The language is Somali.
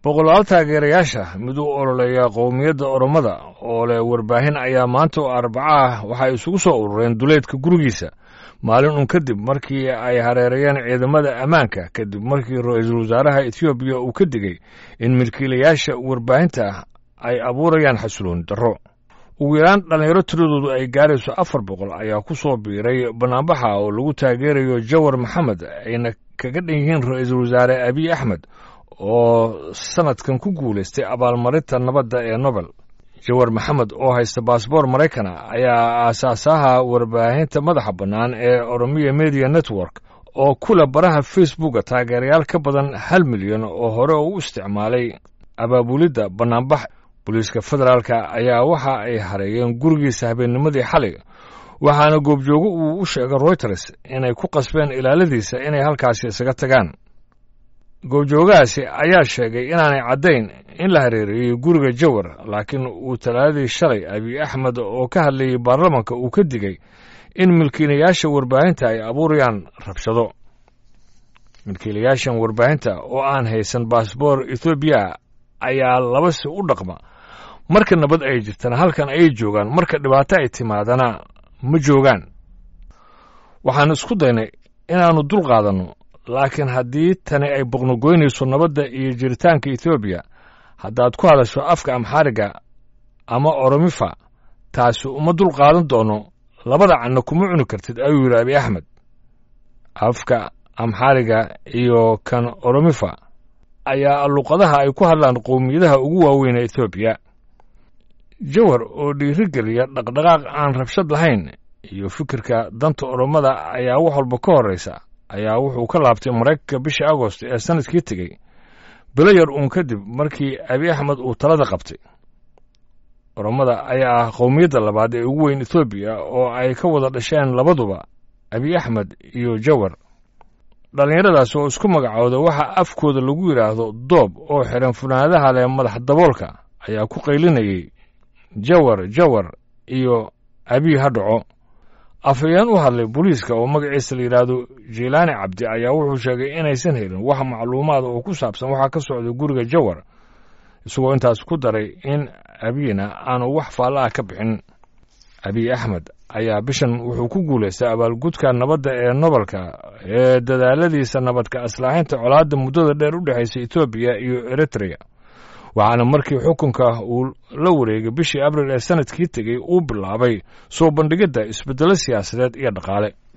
boqolaal taageerayaasha mid u ololeeya qowmiyadda oromada oo leh warbaahin ayaa maanta oo arbaco ah waxay isugu soo urureen duleedka gurigiisa maalin un kadib markii ay hareerayeen ciidamada ammaanka kadib markii ra-iisul wasaaraha etoobiya uu ka digay in milkiilayaasha warbaahinta ay abuurayaan xasilooni darro ugu yaraan dhallinyaro tiradoodu ay gaarayso afar boqol ayaa ku soo biiray banaanbaxa oo lagu taageerayo jawar maxamed ayna kaga dhan yihiin ra-iisul wasaare abiy axmed oo sanadkan ku guulaystay abaalmarinta nabadda ee nobel jawar maxamed oo haysta baasboor maraykana ayaa aasaasaha warbaahinta madaxa bannaan ee oromiya media network oo kula baraha facebooka taageerayaal ka badan hal milyan oo hore u isticmaalay abaabulidda bannaanbax booliiska federaalka ayaa waxa ay hareeyeen gurigiisa habeennimadii xalay waxaana goobjoogo uu u sheegay royters inay ku qasbeen ilaaladiisa inay halkaasi isaga tagaan goobjoogahaasi ayaa sheegay inaanay caddayn in la hareereeyey guriga jawar laakiin uu talaadadii shalay abiy axmed oo ka hadlayay baarlamanka uu ka digay in milkiilayaasha warbaahinta ay abuurayaan rabshado milkiilayaashan warbaahinta oo aan haysan baasboor ethoobiya ayaa labasi u dhaqma marka nabad ay jirtana halkan ayay joogaan marka dhibaato ay timaadana ma joogaan waxaan isku daynay inaannu dul qaadanno laakiin haddii tani ay boqnogoynayso nabadda iyo jiritaanka etoobiya haddaad ku hadasho afka amxaariga ama oromifa taasi uma dul qaadan doono labada canna kuma cuni kartid ayuu yidhi abiy axmed afka amxaariga iyo kan oromifa ayaa luqadaha ay ku hadlaan qowmiyadaha ugu waaweyn ee etoobiya jawar oo dhiirigeliya dhaqdhaqaaq aan rabshad lahayn iyo fikirka danta oromada ayaa wax walba ka horraysa ayaa wuxuu ka laabtay maraykanka bishii agost ee sanadkii tegey bilo yar uun kadib markii abiy axmed uu talada qabtay oromada ayaa ah qowmiyadda labaad ee ugu weyn etoobiya oo ay ka wada dhasheen labaduba abiy axmed iyo jawar dhallinyaradaas oo isku magacooda waxaa afkooda lagu yidhaahdo doob oo xihan funaanadaha leh madax daboolka ayaa ku qaylinayay jawar jawar iyo abiy ha dhaco afhayeen u hadlay booliiska oo magaciisa la yidhaahdo jilaani cabdi ayaa wuxuu sheegay inaysan helin wax macluumaada oo ku saabsan waxaa ka socda guriga jawar isagoo intaas ku daray in abiyna aanu wax faalla ah ka bixin abiy axmed ayaa bishan wuxuu ku guulaystay abaalgudka nabadda ee nobalka ee dadaaladiisa nabadka aslaaxinta colaadda muddada dheer u dhexaysa etoobiya iyo eritreya waxaana markii xukunka uu la wareegay bishii abril ee sanadkii tegey uu bilaabay soo bandhigidda isbeddelo siyaasadeed iyo dhaqaale